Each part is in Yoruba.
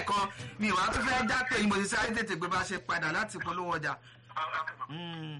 lẹ́ẹ̀kan mi wàá tún fẹ́ já pé mo ti sáré tètè gbé bá ṣe padà láti polówó ọjà. Mm.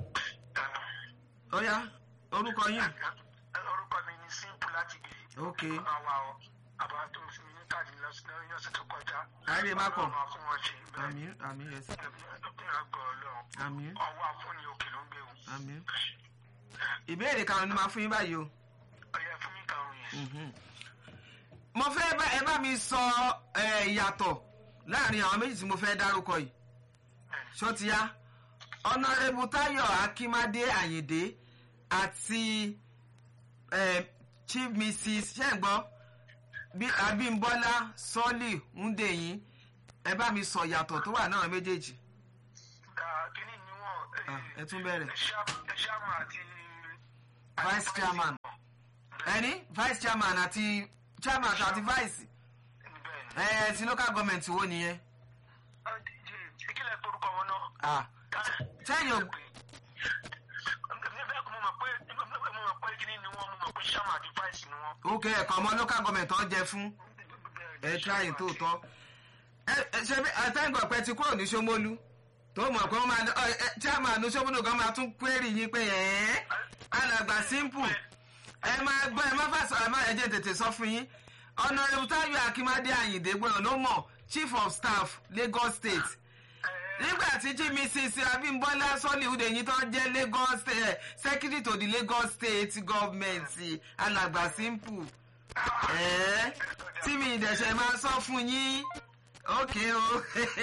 ó yá orúkọ yín. orúkọ mi ni simple láti gbé. ok àwa ọ àbá tó fún mi ní káàdì lọ́sìn ọ̀sẹ̀ tó kọjá. Ayé má kọ̀. Ọlọ́run máa fún wọn ṣe. àmì àmì yẹsẹ ìrọ̀gbọ̀ ọlọ́run. àmì ọwọ́ àfúnni òkè ló ń gbé wọn. àmì. ìbéèrè karùn-ún ni màá fún yín báyìí o. ọyẹ fún mi karùn-ún yẹn. Mhm. mo fẹ́ bá ẹ bá mi sọ ẹ, ìyàtọ̀ láàrin àwọn méjì tí mo fẹ́ dárúkọ yìí ṣó ti yá ọ̀nàrẹ́bù táyọ̀ akínmádé àyìndé àti ẹ, chief mrs ṣẹ́ǹgbọ́ bí abímbọ́lá sọ́ọ̀lì ńdẹ̀yìn ẹ bá mi sọ ìyàtọ̀ tó wà náà méjèèjì kíní ni wọ́n. Ah, ẹ tún bẹ̀rẹ̀. ṣáàmù àti. vice chairman ẹni vice chairman àti chairman àti vice bẹ́ẹ̀ni. ẹ ti local government wo nìyẹn. ìkílẹ̀ torúkọ wọn náà. Ah, sẹ́yìn ò bẹ́ẹ̀ kọ́ mo mọ̀ pé mo mọ̀ pé kíní ni wọ́n mo mọ̀ pé ṣáàmù àti fáìsì ni wọ́n. ok ẹ̀kan ọmọ local government tó ń jẹ fún ẹ tíráyìn tó tọ́ ẹ ẹ ṣe bí àtẹ́gbọ̀n pẹ́ ti kúrò ní Ṣómólú tó mọ̀ pé wọ́n máa ọ, ẹ, chairman ní Ṣómólú gan máa tún query yín pé ẹ̀ alàgbà simple ẹ máa gbọ́ ẹ má fà sọ ẹ má ẹ jẹ́ tètè sọ fún yín Honorable Táyọ̀ Akínmádé Àyìndé gbọ́dọ̀ ló mọ̀ chief of staff Lagos State nígbà tí chief mrs Abímbọ́lá Solihude yìí tó jẹ́ Lagos State secretary to the Lagos State government alàgbà simple ẹ̀ẹ́ tí mi ìdẹ̀ṣẹ̀ máa sọ fún yín ókè o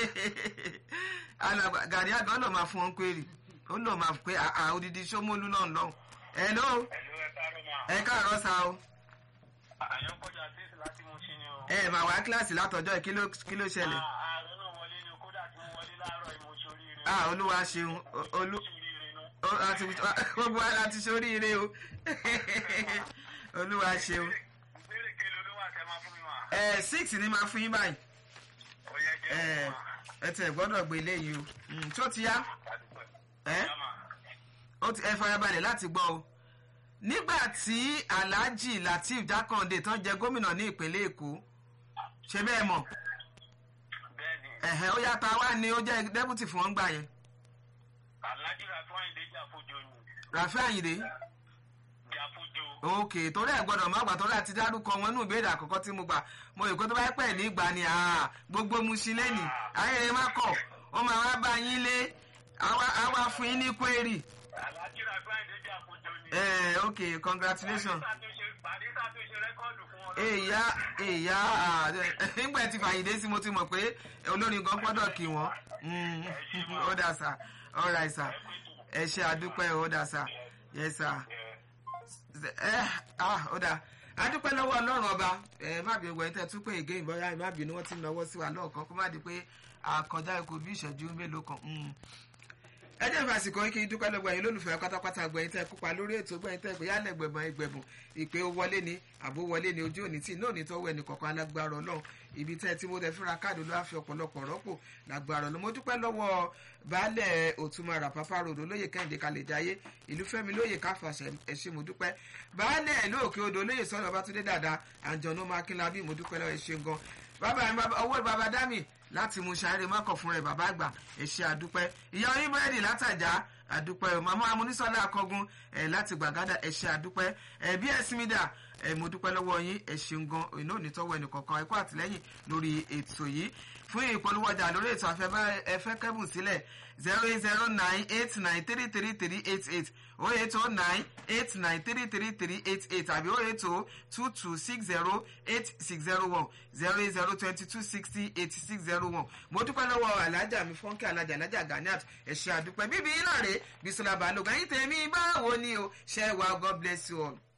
alàgbà gàrí àgọ́ ló máa fún wọn query ó lò máa pé àà odidi Ṣómólú náà lọ hello Ẹ̀lú ẹ káàárọ̀ mà. ẹ káàárọ̀ sa o Àyàn kọjá tíìsì láti mú sí ni o. ẹ máa wá kíláàsì látọjọ́ yìí, kí ló kí ló ṣẹlẹ̀ Ààrẹ náà wọlé ni kódà tí mo wọlé láàárọ̀ ìmọ̀ṣẹ́ oríire. ah olúwa ṣeun o- olú oríire nu. ó- àti gbogbo wa láti ṣoríire o olúwa ṣeun Ìbéèrè kele olówó àtẹ máa fún mi mà. ẹ six ni máa fún yín báyìí Ó yẹ jẹ́ ẹ mà. ẹ tẹ gbọ́dọ̀ gbé eléyìí o Mm, tó ti yá ẹ Yá mà. ó ti ẹ farabalẹ̀ láti gbọ́ o nígbà tí alhaji lateef jákàndé tán jẹ gómìnà ní ìpínlẹ̀ èkó ṣe bẹ́ẹ̀ mọ̀ Bẹ́ẹ̀ni, ẹ̀hẹ́ ó yàtọ̀ wá ní ó jẹ́ dẹ́bùtì fún wọn gbà yẹn Alhaji Rafu Ayinde Jàfojo ni. rafi ayinde Jàfojo. òkè torí ẹ gbọ́dọ̀ má gbà torí àti dárúkọ wọn nínú ìbéèrè àkọ́kọ́ tí mo gbà mo rò pé tó bá pẹ́ ní ìgbà ni àá gbogbo musilẹ́nì ayẹyẹ má kọ̀ ó máa wá bá yín lé àwa àwa fún yín ní kwérì Alhaji Rafu Ayinde Jàfojo ni. ẹ ok congratulations Pàdé ṣàtúnṣe rẹ́kọ́ọ̀dù fún wọn. èyá èyá nígbà tí fàyèdé sí mo ti mọ̀ pé olórin gan gbọ́dọ̀ kí wọ́n Mm, ó dà sá all right sá ẹ ṣe àdúpẹ́ ó dà sá yes sá ẹ ah ó dà adúpẹ́ lọ́wọ́ ọlọ́run ọba ẹ má bínú wẹ̀ tẹ́ tún pé ègé ìbọyá ẹ má bínú wọ́n ti náwó sí wa lọ́ọ̀kan kó má di pé àkọjá ikú bí ìṣẹ́jú mélòó kan Mm. ẹ jẹ́ ìfàsìkò yín kí n dúpẹ́ lọ́gbọ̀ yín lólùfẹ́ pátápátá gbẹ̀yìn tẹ́ kópa lórí ètò gbẹ̀yìn tẹ́ pé yálẹ̀ gbẹ̀bọ̀n ìgbẹ̀bùn ìpè ó wọlé ni àbó wọlé ni ojú òní tí náà ní tọ́wọ́ ẹnì kọ̀ọ̀kan alágbára ọlọ́run ibi tẹ́ tí mo tẹ́ fúnra káàdì ló á fi ọ̀pọ̀lọpọ̀ rọ́pò lágbára ọlọ́run mo dúpẹ́ lọ́wọ́ baálẹ̀ òtúmọ̀rà pápá ròdò lóye kẹ́hìndé kalẹ̀ jáyé ìlú fẹ́mi lóye káfàṣẹ ẹ̀ṣẹ̀ mo dúpẹ́ baálẹ̀ lóòkè odò lóye sọ́nà ọbátúndé dàda àjọ̀nù mákínlábí mo dúpẹ́ lọ́wọ́ ẹ̀ṣẹ̀ gan bàbá mi bàbá owó bàbá dámì láti mú sáré mọ́kàn fún rẹ̀ bàbá àgbà ẹ̀ṣẹ̀ àdúpẹ́ ìyá oyin búrẹ́dì látàjà àdúpẹ́ o màmá amúnísọ́lá akọgun ẹ̀ láti gbàgádà ẹ̀ṣẹ̀ àdúpẹ́ ẹ̀ bí ẹ̀sìn mi dà ẹ̀ mo dúpẹ́ lọ́wọ́ yín ẹ̀ ṣeun gan iná onítọ́wọ́ ẹnì kọ̀ọ̀kan ẹ̀kọ́ àtìlẹ́yìn lórí ètò yìí fún ìpolówó ọjà lórí ètò afẹ́fẹ́ kẹ́bùn sílẹ̀ zero eight zero nine eight nine three three three eight eight oh eight oh nine eight nine three three three eight eight àbí oh eight oh two two six zero eight six zero one zero eight zero twenty two sixty eighty six zero one mo dúpẹ́ lọ́wọ́ alájà mi fọ́nkẹ́ alájà alájà ganiat ẹ̀ṣẹ̀ àdúpẹ́ bíbí iná rèé bisola balógun ẹ̀yin tèmi báwo ni o ṣẹ́ wa god bless you all.